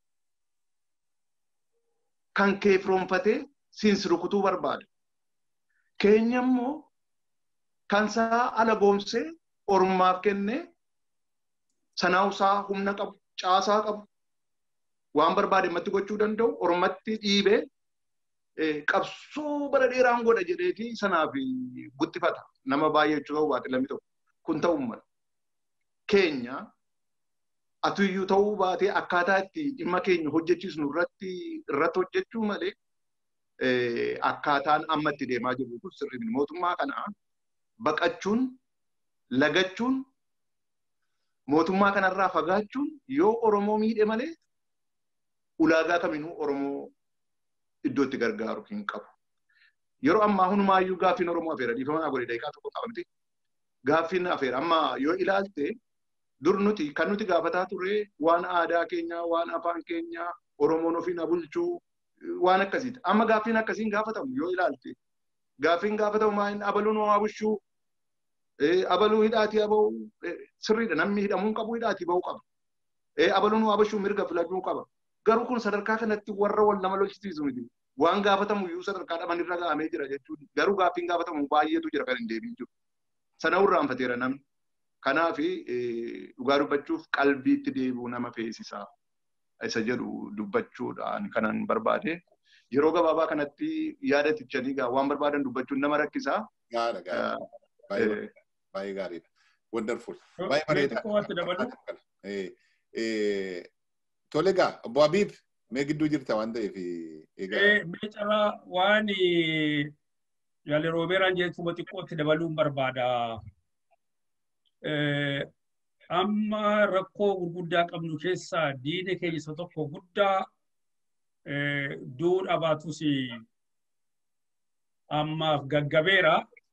kan keefroonfatee siinsi rukutuu barbaada. Keenya immoo kan isaa ala goomsee ormaaf kenne sanaasaa humna qabu caasaa qabu waan barbaade matti gochuu danda'u ormatti dhiibee qabsoo bara dheeraan godha jedheeti sanaaf guttifata nama baay'ee jechuu ta'uu baate lammi tokko kun ta'uu mala keenya atuyyuu ta'uu baatee akkaataa itti dhimma keenya hojjechiisnu irratti irratti hojjechuu malee akkaataan amma itti deemaa jirru kun sirrii mootummaa kana baqachuun lagachuun mootummaa kanarraa fagaachuun yoo Oromoo miidhe malee ulaagaa kaminuu Oromoo iddootti gargaaru hin qabu. Yeroo ammaa hundumaayyuu gaaffiin Oromoo afeera dhiifamaa godhe daqiiqaa tokko qaba miti. Gaaffiin afeera amma yoo ilaalte dur nuti kan nuti gaafataa turre waan aadaa keenyaa waan afaan keenyaa Oromoon ofiin bulchuu waan akkasiiti. Amma gaaffiin akkasiin gaafatamu yoo ilaalte gaaffiin gaafatamu maaliin abaluun homaa bulchuu abaluu hidhaatii aba'u sirriidha namni hidhamuu qabu hidhaatii ba'uu qaba. Abaluun waa bulchuu mirga filachuu qaba. Garuu kun sadarkaa kanatti warra wal nama lolchisiisu miti. Waan gaafatamu iyyuu sadarkaa dhaban irra ga'amee jira jechuudha. Garuu gaaffiin gaafatamu baay'eetu jira kan hin deebiin jiru. Sana irraanfateera namni. Kanaaf dhugaa dubbachuuf qalbiitti deebi'uu nama feesisaa. Isa jedhu dubbachuudhaan kanan barbaade. Yeroo gabaabaa kanatti yaada tichanii waan barbaadan dubbachuun nama rakkisaa. Gaara gaara. Baay'ee gaariidha. Wonderful. Baay'ee bareeda. Tole egaa obbo Habiib mee gidduu jirta waan ta'eef egaa. Mee carraa waan yaali roobeeraan jechuuma xiqqootti dabaluun barbaada. Amma rakkoo gurguddaa qabnu keessaa diina keenya isa tokko guddaa du'uu dhabaatus ammaaf gaggabeera.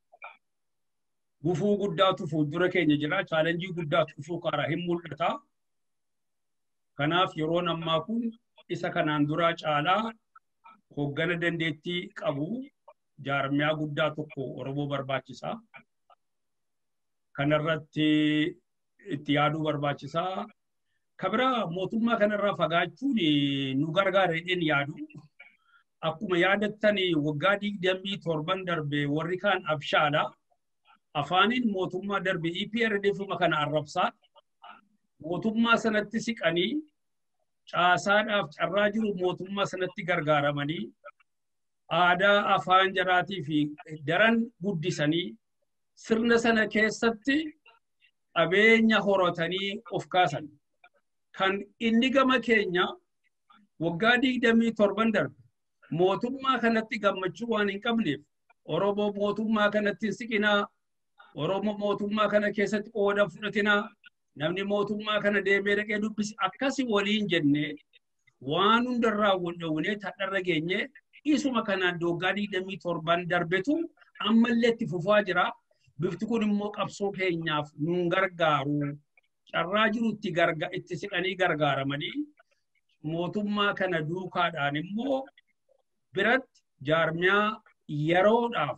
Gufuu guddaatu fuuldura keenya jira. Chaalenjii guddaatu dhufuu karaa hin mul'ata. Kanaaf yeroon ammaa kun isa kanaan duraa caalaa hoggana dandeettii qabu jaarmiyaa guddaa tokko Oromoo barbaachisa. Kanarratti itti yaaduu barbaachisaa. Kabira mootummaa kanarraa fagaachuun nu gargaara jedheen yaadu. akkuma yaadattanii waggaa digdamii torban darbe warri kaan abshaadha. Afaaniin mootummaa darbe EPRDF kana arrabsaa mootummaa sanatti siqanii caasaadhaaf carraa jiru mootummaa sanatti gargaaramanii aadaa afaan jaraatii fi daran guddisanii sirna sana keessatti qabeenya horatanii of kaasan. Kan inni gama keenya waggaa digdamii torban darbe mootummaa kanatti gammachuu waan hin qabneef Oromoo mootummaa kanatti hin siqinaa Oromoo mootummaa kana keessatti qooda fudhatinaa namni mootummaa kana deemee dhaqee dubbisi akkasi waliin jennee waan hundarraa wal dhowwinee tadharra geenye isuma kanaan waggaa digdamii torban darbetu ammallee itti fufaa jira. Bifti kun immoo qabsoo keenyaaf nun gargaaru. Carraa jiru itti garga itti siqanii gargaaramanii mootummaa kana duukaadhaan immoo biratti jaarmiyaa yeroodhaaf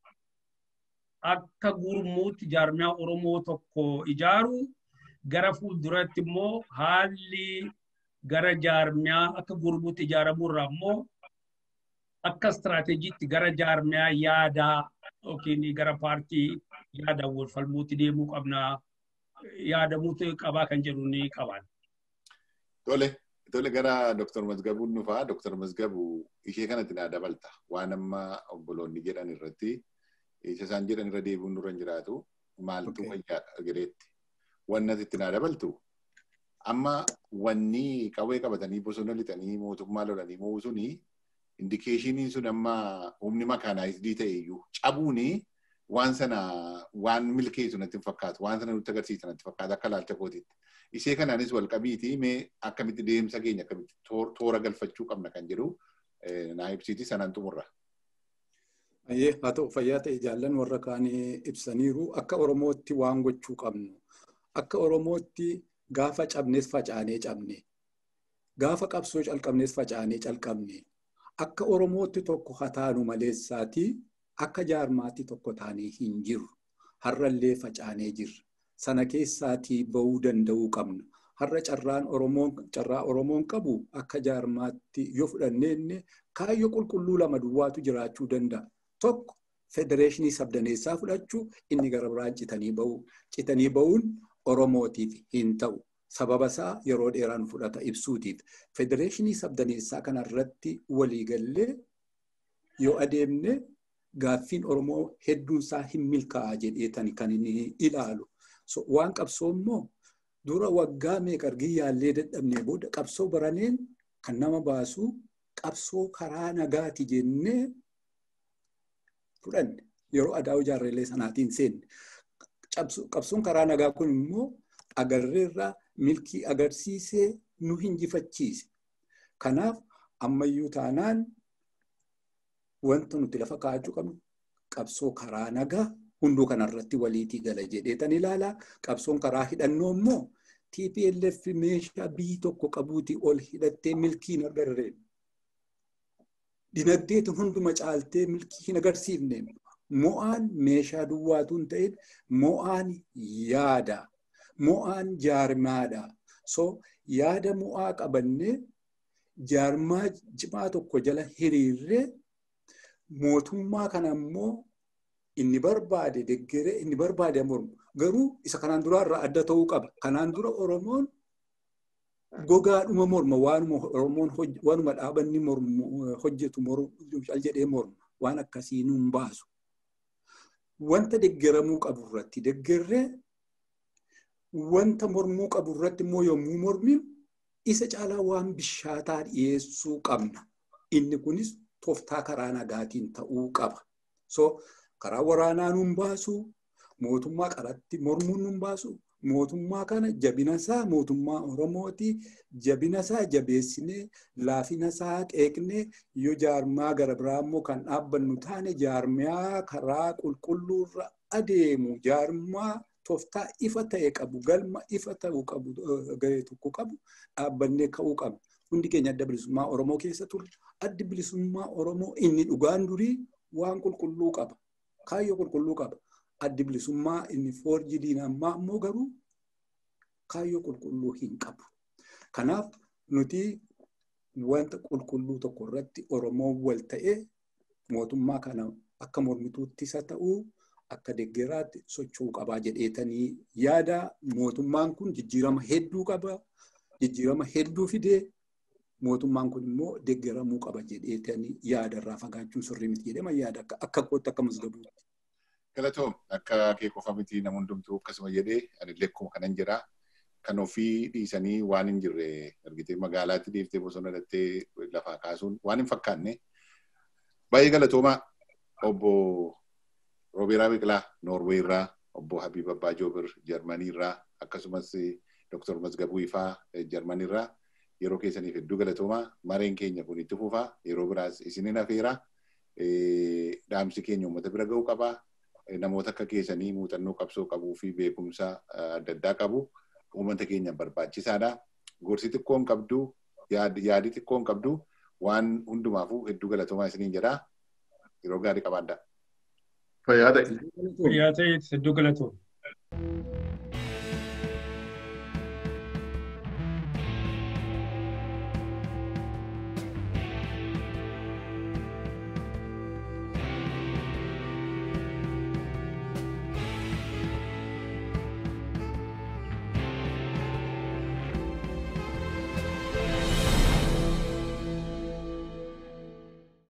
akka gurmuutti jaarmiyaa Oromoo tokko ijaaru gara fuulduratti immoo haalli gara jaarmiyaa akka gurmuutti ijaaramurraa immoo akka istiraateejiitti gara jaarmiyaa yaadaa yookiin gara paartii yaadaan wal falmuutti deemuu qabnaa yaadamuutu qabaa kan jedhu ni qaban. Tole, tole gara Dr. Mazgabuun dhufaa. Dr. Mazgabu ishee kanatti naa dabalta. Waan amma obboloonni jedhan irratti isa isaan jedhan irra deebiin nurra hin jiraatu. Maaltu fayyaa gareetti. Wanni asitti naa dabaltu. Amma wanni qawwee qabatanii bosona lixanii mootummaa lolanii mo'uu suni indikeeshiniin sun amma humni makaanaayisdii ta'e iyyuu cabuuni waan sana waan milkeessu natti hin fakkaatu waan sana nutti agarsiisa natti fakkaata akka laalcha kootiitti. Ishee kanaanis wal qabiiti mee akkamitti deemsa keenya akkamitti toora galfachuu qabna kan jedhu naa ibsiiti sanaan xumurra. Ayyee haa ta'u fayyaa ta'e jaallan warra kaanii ibsaniiru akka Oromootti waan gochuu qabnu akka Oromootti gaafa cabnes facaanee cabne gaafa qabsoo calqabnes facaanee calqabne akka Oromootti tokko hataanu maleessaati akka jaarmaatti tokko taanee hin jiru har'allee facaanee jirra. sana keessaatii bahuu danda'uu qabna. Har'a carraan Oromoon carraa Oromoon qabu akka jaarmaatti yoo fudhanneenne kaayyoo qulqulluu lama duwwaatu jiraachuu danda'a. Tokko federeeshinii sabdaneessaa fudhachuu inni gara biraan citanii bahu. Citanii bahuun Oromootiif hin ta'u. Sababa isaa yeroo dheeraan fudhata ibsuutiif. Federeeshinii sabdaneessaa kanarratti waliigallee yoo adeemne gaaffiin Oromoo hedduunsaa hin milkaa'a jedheetani kan inni ilaalu. So, waan qabsoo immoo dura waggaa meeqa argin yaallee dadhabnee booda qabsoo baraneen kan nama baasu qabsoo karaa nagaati jennee fudhanne yeroo adaa'uu jaarreelee sanaatiin seenne. Qabsoon karaa nagaa kun immoo agarreerraa milkii agarsiisee nu hinjifachiise. Kanaaf ammayyuu taanaan wanta nuti lafa kaa'achuu qabnu qabsoo karaa nagaa hunduu kanarratti waliitii gala jedheetan ilaalaa. Qabsoon karaa hidhannoo immoo TPLF meeshaa biyyi tokko qabuuti ol hidhattee milkii hin agarreen. Dinagdeetiin hunduma caaltee milkii hin agarsiifne. Mo'aan meeshaa duwwaatu hin ta'in mo'aan yaada. Mo'aan jaarmaadha. So yaada mo'aa qabannee jaarmaa cimaa tokko jala hiriirree mootummaa kana immoo inni barbaade deggere inni barbaade mormu garuu isa kanaan dura irraa adda ta'uu qaba. Kanaan dura Oromoon gogaadhuma morma waanuma Oromoon waanuma dhaabanni hojjetu cal jedhee morma waan akkasii nuun baasu. Wanta deggeramuu qabu irratti deggerree wanta mormuu qabu irratti immoo yommuu morminu isa caalaa waan bishaataa dhiyeessuu qabna. Inni kunis tooftaa karaa nagaatiin ta'uu qaba. So karaa waraanaa nuun baasu, mootummaa qaratti mormuun nuun baasu, mootummaa kana jabina isaa mootummaa Oromooti. Jabina isaa jabeessinee laafina isaa qeeqnee yoo jaarmaa gara biraa immoo kan dhaabbannu taane jaarmiyaa karaa qulqulluurra adeemu jaarmaa tooftaa ifa ta'e qabu galma ifa ta'uu qabu garee tokko qabu dhaabbannee ka'uu qabna. Hundi keenya adda bilisummaa Oromoo keessa turre addi bilisummaa Oromoo inni dhugaan durii waan qulqulluu qaba. Kaayyoo qulqulluu qaba. Addi bilisummaa inni foorjidiin ammaa immoo garuu kaayyoo qulqulluu hin qabu. Kanaaf nuti wanta qulqulluu tokko irratti Oromoon wal ta'ee mootummaa kana akka mormituutti isa ta'uu akka deeggaraatti socho'uu qabaa jedheetanii yaada mootummaan kun jijjiirama hedduu qaba. Jijjiirama hedduu fidee mootummaan kun immoo deeggaramuu qaba jedheetanii yaada irraa fagaachuun sirrii miti jedhama yaada akka kootti akka masgabuutti. Galatoom akka kee qofa miti nama hundumtuu akkasuma jedhee ani lekkuma kanan jira. Kan ofii dhiisanii waan hin jirre argitee magaalaatti deeftee bosona dhattee lafaa kaasuun waan hin fakkaanne. Baay'ee galatoomaa obbo Roobeeraa Biqilaa Noorwee irraa obbo Habiib Abbaa Joobir Jarmanii irraa akkasumas Dr. Mazgabuu Ifaa Jarmanii irraa yeroo keessaniif hedduu galatoomaa mareen keenya kun itti fufaa yeroo biraas isinin hafeera dhaamsi keenya uummata bira ga'uu qabaa namoota akka keessanii muuxannoo qabsoo qabuu fi beekumsa adda addaa qabu uummata keenya barbaachisaadha. Gorsi xiqqoon qabdu yaadi xiqqoon qabdu waan hundumaafuu hedduu galatoomaa isiniin jedhaa yeroo gaarii qabaadhaa. Fayyaa ta'e. Fayyaa ta'e hedduu galatooma.